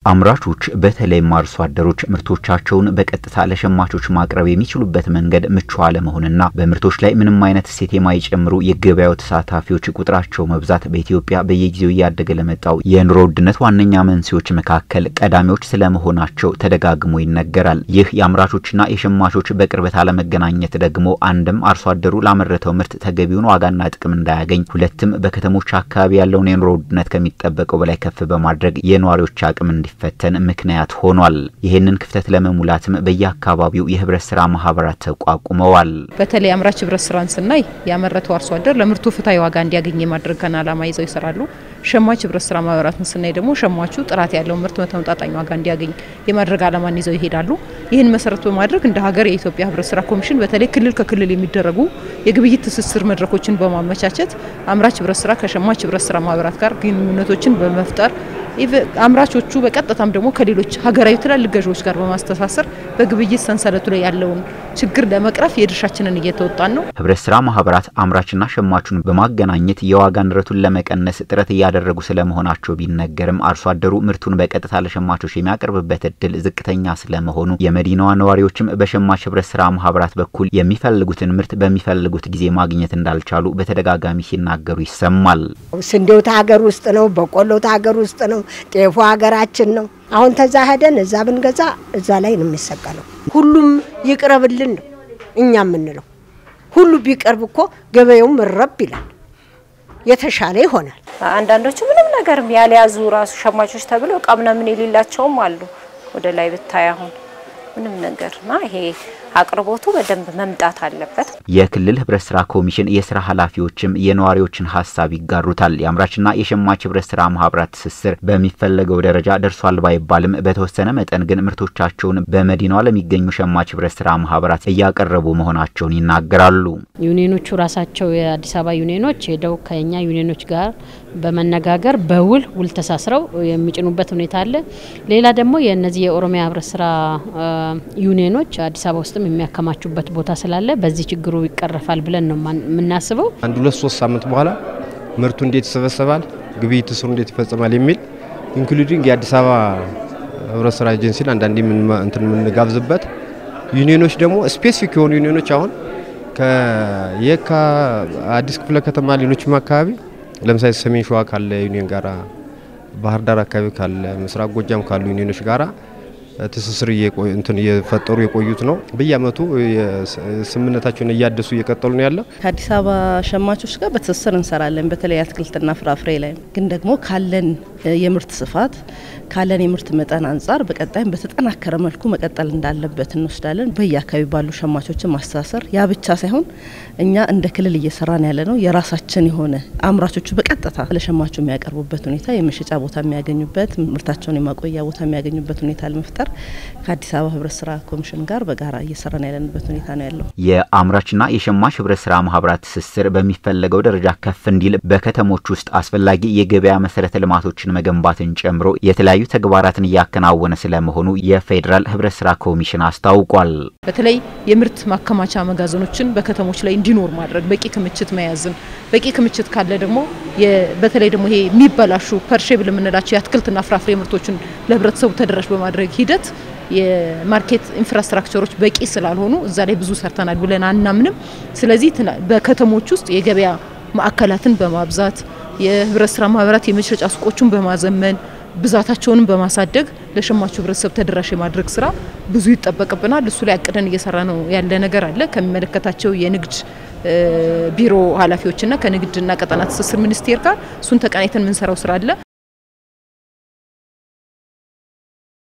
አምራቾች በተለይም አርሶ አደሮች ምርቶቻቸውን በቀጥታ ለሸማቾች ማቅረብ የሚችሉበት መንገድ ምቹ አለመሆንና በምርቶች ላይ ምንም አይነት እሴት የማይጨምሩ የገበያው ተሳታፊዎች ቁጥራቸው መብዛት በኢትዮጵያ በየጊዜው እያደገ ለመጣው የኑሮ ውድነት ዋነኛ መንስኤዎች መካከል ቀዳሚዎች ስለመሆናቸው ተደጋግሞ ይነገራል። ይህ የአምራቾችና የሸማቾች በቅርበት አለመገናኘት ደግሞ አንድም አርሶ አደሩ ላመረተው ምርት ተገቢውን ዋጋና ጥቅም እንዳያገኝ፣ ሁለትም በከተሞች አካባቢ ያለውን የኑሮ ውድነት ከሚጠበቀው በላይ ከፍ በማድረግ የነዋሪዎች አቅም እንዲ ፈተን ምክንያት ሆኗል። ይህንን ክፍተት ለመሙላትም በየአካባቢው የህብረት ስራ ማህበራት ተቋቁመዋል። በተለይ አምራች ህብረት ስራን ስናይ ያመረተው አርሶ አደር ለምርቱ ፍትሐዊ ዋጋ እንዲያገኝ የማድረግን ዓላማ ይዘው ይሰራሉ። ሸማች ህብረት ስራ ማህበራትን ስናይ ደግሞ ሸማቹ ጥራት ያለው ምርት በተመጣጣኝ ዋጋ እንዲያገኝ የማድረግ ዓላማን ይዘው ይሄዳሉ። ይህን መሰረት በማድረግ እንደ ሀገር የኢትዮጵያ ህብረት ስራ ኮሚሽን በተለይ ክልል ከክልል የሚደረጉ የግብይት ትስስር መድረኮችን በማመቻቸት አምራች ህብረት ስራ ከሸማች ህብረት ስራ ማህበራት ጋር ግንኙነቶችን በመፍጠር አምራቾቹ በቀጥታም ደግሞ ከሌሎች ሀገራዊ ትላልቅ ገዢዎች ጋር በማስተሳሰር በግብይት ሰንሰለቱ ላይ ያለውን ችግር ለመቅረፍ የድርሻችንን እየተወጣን ነው። ህብረት ስራ ማህበራት አምራችና ሸማቹን በማገናኘት የዋጋ ንረቱን ለመቀነስ ጥረት እያደረጉ ስለመሆናቸው ቢነገርም አርሶ አደሩ ምርቱን በቀጥታ ለሸማቾች የሚያቀርብበት እድል ዝቅተኛ ስለመሆኑ የመዲናዋ ነዋሪዎችም በሸማች ህብረት ስራ ማህበራት በኩል የሚፈልጉትን ምርት በሚፈልጉት ጊዜ ማግኘት እንዳልቻሉ በተደጋጋሚ ሲናገሩ ይሰማል። ስንዴው ሀገር ውስጥ ነው፣ በቆሎው ሀገር ውስጥ ነው፣ ጤፉ ሀገራችን ነው። አሁን ተዛ ሄደን እዛ ብንገዛ እዛ ላይ ነው የሚሰቀለው። ሁሉም ይቅረብልን ነው እኛ የምንለው። ሁሉ ቢቀርብ እኮ ገበያውም ረብ ይላል፣ የተሻለ ይሆናል። አንዳንዶቹ ምንም ነገር ያልያዙ ራሱ ሸማቾች ተብለው እቃ ምናምን የሌላቸውም አሉ። ወደ ላይ ብታይ አሁን ምንም ነገርና ይሄ አቅርቦቱ በደንብ መምጣት አለበት። የክልል ህብረት ስራ ኮሚሽን የስራ ኃላፊዎችም የነዋሪዎችን ሀሳብ ይጋሩታል። የአምራችና የሸማች ህብረት ስራ ማህበራት ትስስር በሚፈለገው ደረጃ ደርሷል ባይባልም በተወሰነ መጠን ግን ምርቶቻቸውን በመዲናዋ ለሚገኙ ሸማች ህብረት ስራ ማህበራት እያቀረቡ መሆናቸውን ይናገራሉ። ዩኒየኖቹ ራሳቸው የአዲስ አበባ ዩኒየኖች ሄደው ከኛ ዩኒየኖች ጋር በመነጋገር በውል ውል ተሳስረው የሚጭኑበት ሁኔታ አለ። ሌላ ደግሞ የእነዚህ የኦሮሚያ ህብረት ስራ ዩኒየኖች አዲስ አበባ ውስጥም የሚያከማቹበት ቦታ ስላለ በዚህ ችግሩ ይቀረፋል ብለን ነው የምናስበው። አንድ ሁለት ሶስት ሳምንት በኋላ ምርቱ እንዴት ይሰበሰባል፣ ግብይት ስሩ እንዴት ይፈጸማል የሚል ኢንክሉዲንግ የአዲስ አበባ ህብረት ስራ ኤጀንሲን አንዳንዴ እንትን የምንጋብዝበት ዩኒየኖች ደግሞ ስፔሲፊክ የሆኑ ዩኒየኖች አሁን ከየካ አዲስ ክፍለ ከተማ ሌሎችም አካባቢ ለምሳሌ ሰሜን ሸዋ ካለ ዩኒየን ጋራ ባህር ዳር አካባቢ ካለ ምስራቅ ጎጃም ካሉ ዩኒየኖች ጋራ ትስስር እንትን እየፈጠሩ የቆዩት ነው። በየአመቱ ስምምነታቸውን እያደሱ እየቀጠሉ ነው ያለው። ከአዲስ አበባ ሸማቾች ጋር በትስስር እንሰራለን። በተለይ አትክልትና ፍራፍሬ ላይ ግን ደግሞ ካለን የምርት ስፋት ካለን የምርት መጠን አንጻር በቀጣይም በተጠናከረ መልኩ መቀጠል እንዳለበት እንወስዳለን። በየአካባቢ ባሉ ሸማቾችን ማስተሳሰር ያ ብቻ ሳይሆን እኛ እንደ ክልል እየሰራን ያለ ነው የራሳችን የሆነ አምራቾቹ በቀጥታ ለሸማቹ የሚያቀርቡበት ሁኔታ የመሸጫ ቦታ የሚያገኙበት ምርታቸውን የማቆያ ቦታ የሚያገኙበት ሁኔታ ለመፍጠር ከአዲስ አበባ ህብረት ስራ ኮሚሽን ጋር በጋራ እየሰራን ያለንበት ሁኔታ ነው ያለው። የአምራችና የሸማች ህብረት ስራ ማህበራት ትስስር በሚፈለገው ደረጃ ከፍ እንዲል በከተሞች ውስጥ አስፈላጊ የገበያ መሰረተ ልማቶችን መገንባትን ጨምሮ የተለያዩ ተግባራትን እያከናወነ ስለመሆኑ የፌዴራል ህብረት ስራ ኮሚሽን አስታውቋል። በተለይ የምርት ማከማቻ መጋዘኖችን በከተሞች ላይ እንዲኖር ማድረግ፣ በቂ ክምችት መያዝን፣ በቂ ክምችት ካለ ደግሞ በተለይ ደግሞ ይሄ የሚበላሹ ፐርሼብል የምንላቸው የአትክልትና ፍራፍሬ ምርቶችን ለህብረተሰቡ ተደራሽ በማድረግ ሂደት የማርኬት ኢንፍራስትራክቸሮች በቂ ስላልሆኑ እዛ ላይ ብዙ ሰርተናል ብለን አናምንም። ስለዚህ በከተሞች ውስጥ የገበያ ማዕከላትን በማብዛት የህብረት ስራ ማህበራት የመሸጫ ሱቆቹን በማዘመን ብዛታቸውንም በማሳደግ ለሸማቹ ህብረተሰብ ተደራሽ የማድረግ ስራ ብዙ ይጠበቅብናል። እሱ ላይ አቅደን እየሰራ ነው ያለ ነገር አለ ከሚመለከታቸው የንግድ ቢሮ ኃላፊዎችና ከንግድና ቀጠና ትስስር ሚኒስቴር ጋር እሱን ተቀናይተን የምንሰራው ስራ አለ።